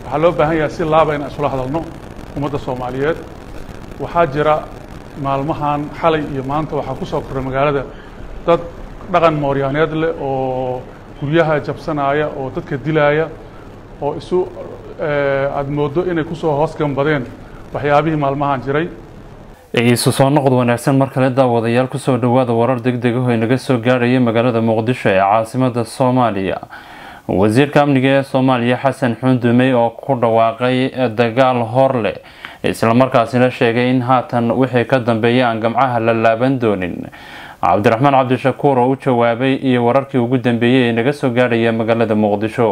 waxaa loo baahan yahay si laaba inaan isula hadalno ummadda soomaaliyeed waxaa jira maalmahan xalay iyo maanta waxaa ku soo korray magaalada dad dhaqan mooryaaneed leh oo guryaha jabsanaya oo dadka dilaaya oo isu aada mooddo inay kusoo hoos gambadeen waxyaabihii maalmahan jiray isu soo noqod wanaagsan mar kale daawadayaal kusoo dhowaada warar deg deg ah oo inaga soo gaaraya magaalada muqdisho ee caasimada soomaaliya wasiirka amniga ee soomaaliya xasan xundumey oo ku dhawaaqay dagaal horle islamarkaasina sheegay in haatan wixii ka dambeeyay aan gamcaha la laaban doonin cabdiraxmaan cabdishakuur oo u jawaabay iyo wararkii ugu dambeeyey ee naga soo gaarhaya magaalada muqdisho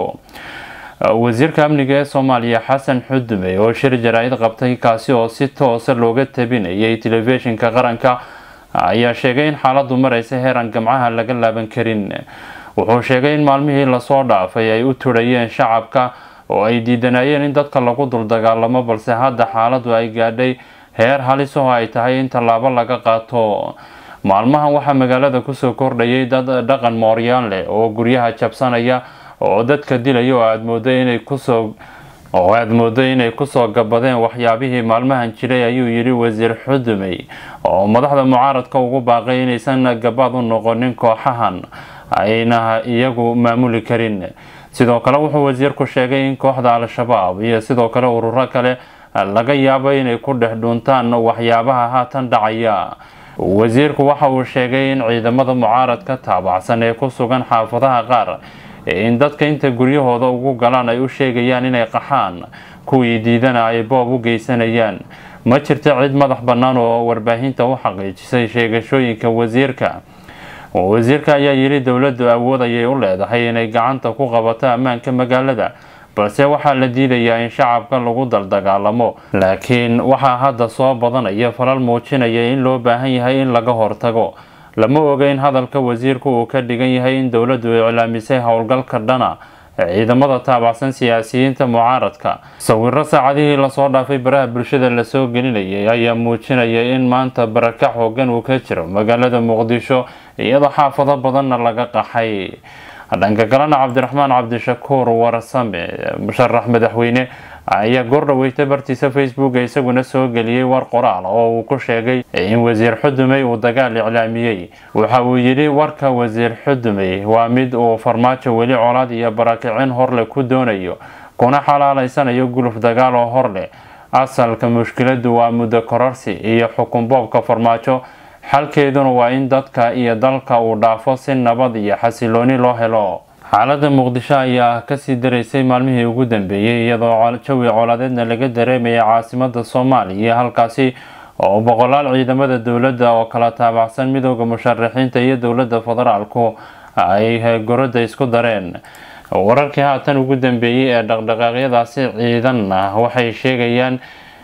wasiirka amniga ee soomaaliya xasan xudumey oo shir jaraa-id qabtay kaasi oo si toosa looga tabinayay telefishinka qaranka ayaa sheegay in xaaladu mareysa heeraan gamcaha laga laaban karin wuxuu sheegay in maalmihii lasoo dhaafay ay u turayeen shacabka oo ay diidanayeen in dadka lagu dul dagaalamo balse hadda xaaladu ay gaadhay heer halis oo ay tahay in tallaabo laga qaato maalmahan waxaa magaalada kusoo kordhayay dad dhaqan mooryaan leh oo guryaha jabsanaya oo dadka dilaya oo aada moodo inay kusoo oo aada moodo inay kusoo gabadeen waxyaabihii maalmahan jiray ayuu yidhi wasiir xudumey oo madaxda mucaaradka ugu baaqay inaysan gabaad u noqonin kooxahan ayna iyagu maamuli karin sidoo kale wuxuu wasiirku sheegay in kooxda al-shabaab iyo sidoo kale ururo kale laga yaabo inay ku dhex dhuuntaan waxyaabaha haatan dhacaya wasiirku waxa uu sheegay in ciidamada mucaaradka taabacsan ee ku sugan xaafadaha qaar in dadka inta guryahooda ugu galaan ay u sheegayaan inay qaxaan kuwii diidana ay boob u geysanayaan ma jirta cid madax bannaan oo warbaahinta u xaqiijisay sheegashooyinka wasiirka wasiirka ayaa yidhi dowladdu awood ayay u leedahay inay gacanta ku qabato ammaanka magaalada balse waxaa la diidayaa in shacabka lagu daldagaalamo laakiin waxaa hadda soo badanaya falal muujinaya in loo baahan yahay in laga hortago lama oga in hadalka wasiirku uu ka dhigan yahay in dowladdu iclaamisay howlgalka dhana ciidamada taabacsan siyaasiyiinta mucaaradka sawiro saacadihii lasoo dhaafay baraha bulshada lasoo gelinayay ayaa muujinaya in maanta baraka xoogan uu ka jiro magaalada muqdisho iyadoo xaafado badanna laga qaxay dhanka kalena cabdiraxmaan cabdishakuur warsame musharax madaxweyne ayaa goordhaweystay bartiisa facebook isaguna soo geliyey war qoraal oo uu ku sheegay in wasiir xudumey uu dagaal iclaamiyey waxa uu yidhi warka wasiir xudumey waa mid uu farmaajo weli colaad iyo barakicin horleh ku doonayo kuna xalaaleysanayo guluf dagaal oo horleh asalka mushkiladu waa muddo kororsi iyo xukun boobka farmaajo xalkeeduna waa in dadka iyo dalka uu dhaafo si nabad iyo xasilooni loo helo xaalada muqdisho ayaa kasii daraysay maalmihii ugu dambeeyey iyadoo jawi colaadeedna laga dareemayay caasimada soomaaliya halkaasi oo boqolaal ciidamada dowladda oo kala taabacsan midooda musharaxiinta iyo dowladda federaalku ay gorada isku dareen wararkii haatan ugu dambeeyey ee dhaqdhaqaaqyadaasi ciidanna waxay sheegayaan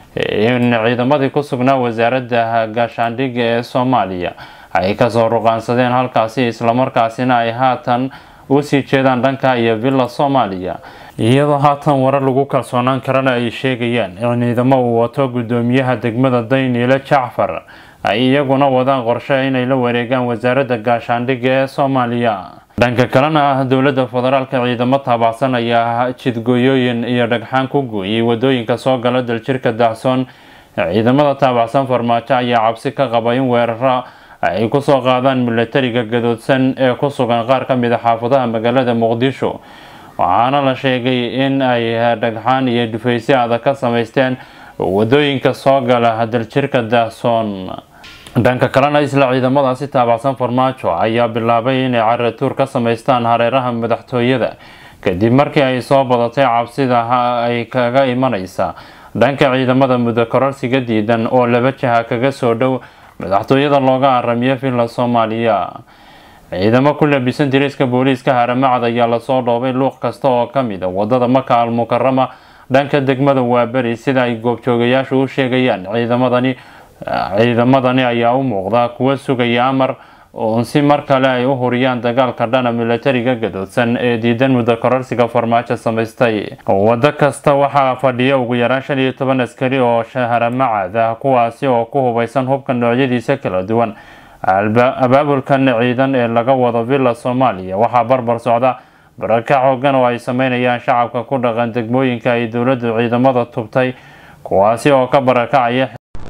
in ciidamadii ku sugnaa wasaaradda gaashaandhigga ee soomaaliya ay kasoo ruqaansadeen halkaasi islamarkaasina ay haatan usii jeedaan dhanka iyo villa soomaaliya iyadoo haatan warar lagu kalsoonaan karana ay sheegayaan in ciidamo uu wato gudoomiyaha degmada dayniile jacfar ay iyaguna wadaan qorshe inay la wareegaan wasaaradda gaashaandhigga ee soomaaliya dhanka kalena ah dowladda federaalka ciidamo taabacsan ayaa jidgooyooyin iyo dhagxaan ku gooyay wadooyinka soo gala daljirka dacsoon ciidamada taabacsan farmaajo ayaa cabsi ka qaba in weeraro ay kusoo qaadaan milatariga gadoodsan ee ku sugan qaar ka mid a xaafadaha magaalada muqdisho waxaana la sheegay in ay dhagxaan iyo dhufaysyo adag ka samaysteen wadooyinka soo gala daljirka dacsoon dhanka kalena isla ciidamadaasi taabacsan farmaajo ayaa bilaabay inay caratuur ka samaystaan hareeraha madaxtooyada kadib markii ay soo badatay cabsida ay kaga imaneysa dhanka ciidamada muddo kororsiga diidan oo laba jaha kaga soo dhow madaxtooyada looga aramiyo villa soomaaliya ciidamo ku labisan diriiska booliiska haramacad ayaa lasoo dhoobay luuq kasta oo kamid a wadada maka al mukarama dhanka degmada waaberi sida ay goobjoogayaashu u sheegayaan ciidamadani ciidamadani ayaa u muuqda kuwa sugaya amar uun si mar kale ay u huriyaan dagaalka dhana milatariga gadoodsan ee diidan muddo kororsiga farmaajo samaystay wado kasta waxaa fadhiya ugu yaraan shan iyo toban askari oo shaharamacad ah kuwaasi oo ku hubeysan hubka noocyadiisa kala duwan abaabulkan ciidan ee laga wado villa soomaaliya waxaa barbar socda barakac hoogan oo ay sameynayaan shacabka ku dhaqan degmooyinka ay dowladdu ciidamada tubtay kuwaasi oo ka barakacaya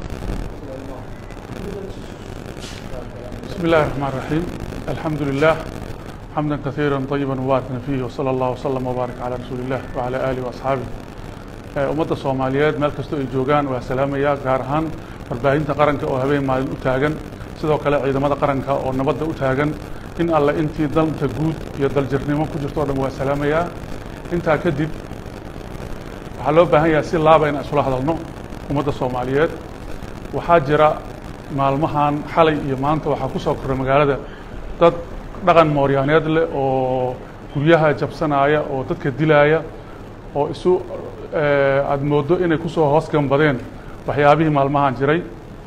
بسم الله الرحمن الرحيم الحمد لله حمدا كثيرا طيبا مباركا فيه وصلى الله وسلم وبارك على رسول الله وعلى آله وأصحابه ummadda soomaaliyeed meel kastoo ay joogaan waa salaamaya gaar ahaan warbaahinta qaranka oo habeen maalin u taagan sidoo kale ciidamada qaranka oo nabadda u taagan in alle intii dalka guud iyo daljirnimo ku jirto o dhan waa salaamayaa intaa kadib waxaa loo baahan yahay si laaba in isula hadalno ummadda soomaaliyeed waxaa jira maalmahan xalay iyo maanta waxaa ku soo korray magaalada dad dhaqan mooryaaneed leh oo guryaha jabsanaya oo dadka dilaaya oo isu aada mooddo inay kusoo hoos gambadeen waxyaabihii maalmahan jiray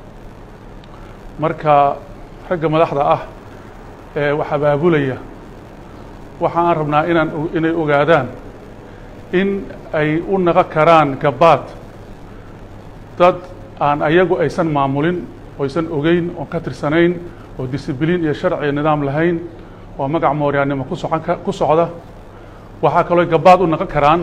marka ragga madaxda ah ee wax abaabulaya waxa aan rabnaa inaan inay ogaadaan in ay u naqon karaan gabaad dad aan ayagu aysan maamulin oysan ogeyn oon ka tirsanayn oo disibliin iyo sharci nidaam lahayn oo magac mooryaannimo ku socon ku socda waxaa kaloo gabaad u naqon karaan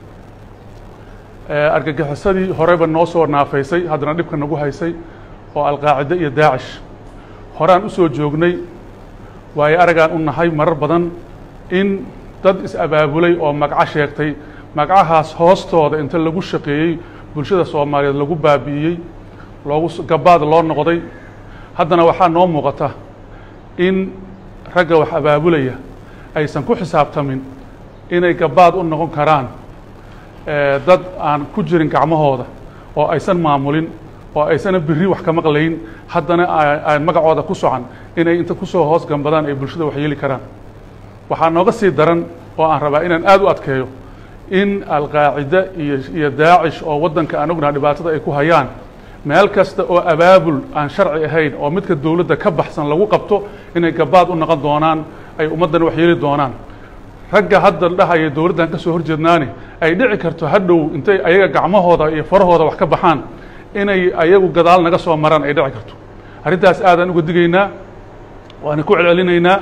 argagixisadii horeba noo soo naafaysay haddana dhibka nagu haysay oo alqaacide iyo daacish horaan u soo joognay waayo aragaan u nahay marar badan in dad is-abaabulay oo magaco sheegtay magacahaas hoostooda inta lagu shaqeeyey bulshada soomaaliyeed lagu baabi'iyey loogu gabaad loo noqday haddana waxaa noo muuqata in ragga wax abaabulaya aysan ku xisaabtamin inay gabaad u noqon karaan dad aan ku jirin gacmahooda oo aysan maamulin oo aysana biri wax ka maqlayn haddana aan magacooda ku socan inay inta kusoo hoos gambadaan ay bulshada wax yeeli karaan waxaa nooga sii daran oo aan rabaa inaan aada u adkeeyo in alqaacide iyo iyo daacish oo waddanka aan ognaha dhibaatada ay ku hayaan meel kasta oo abaabul aan sharci ahayn oo midka dowladda ka baxsan lagu qabto inay gabaad u noqon doonaan ay ummaddana wax yeeli doonaan ragga hadda dhahaya dowladdan ka soo horjeednaani ay dhici karto hadhow intay ayaga gacmahooda iyo farahooda wax ka baxaan inay ayagu gadaal naga soo maraan ay dhici karto arrintaas aadaan uga digaynaa waana ku celcelinaynaa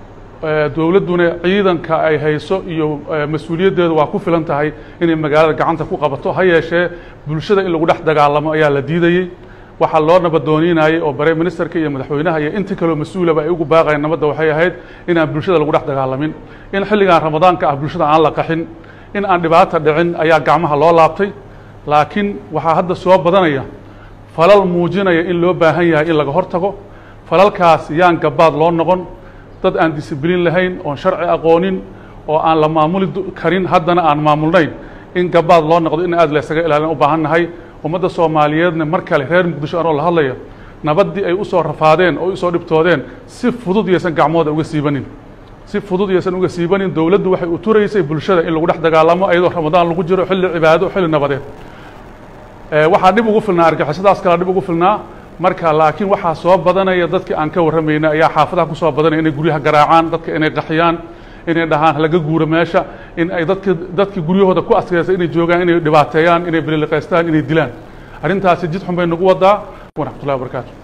dowladduna ciidanka ay hayso iyo mas-uuliyaddeedu waa ku filan tahay inay magaalada gacanta ku qabato ha yeeshee bulshada in lagu dhex dagaalamo ayaa la diidayey waxaa loo nabadooniinayey oo bare ministerka iyo madaxweynaha iyo intii kaloo mas-uulaba ay ugu baaqayeen nabadda waxay ahayd inaan bulshada lagu dhex dagaalamin in xilligan ramadaanka ah bulshada aan la qaxin in aan dhibaata dhicin ayaa gacmaha loo laabtay laakiin waxaa hadda soo badanaya falal muujinaya in loo baahan yahay in laga hortago falalkaas yaan gabaad loo noqon dad aan disibliin lahayn oon sharci aqoonin oo aan la maamuli karin haddana aan maamulnayn in gabaad loo noqdo in aad laysaga ilaalin u baahan nahay ummadda soomaaliyeedna mar kale reer muqdisho anoo la hadlaya nabaddii ay usoo rafaadeen oo usoo dhibtoodeen si fudud yaysan gacmooda uga siibanin si fudud yaysan uga siibanin dowladdu waxay u turaysay bulshada in lagu dhex dagaalamo iyadoo ramadaan lagu jiro xilli cibaado xilli nabadeed waxaa dhib ugu filnaa argixisadaas kala dhib ugu filnaa marka laakiin waxaa soo badanaya dadkii aan ka warramayna ayaa xaafadaha ku soo badanaya inay guryaha garaacaan dadka inay qaxiyaan inay dhahaan halaga guuro meesha in ay dadki dadkii guryahooda ku adkaysa inay joogaan inay dhibaateeyaan inay bililiqaystaan inay dilaan arrintaasi jid xun bay nagu wadaa waraxmatullahi wabarakaatu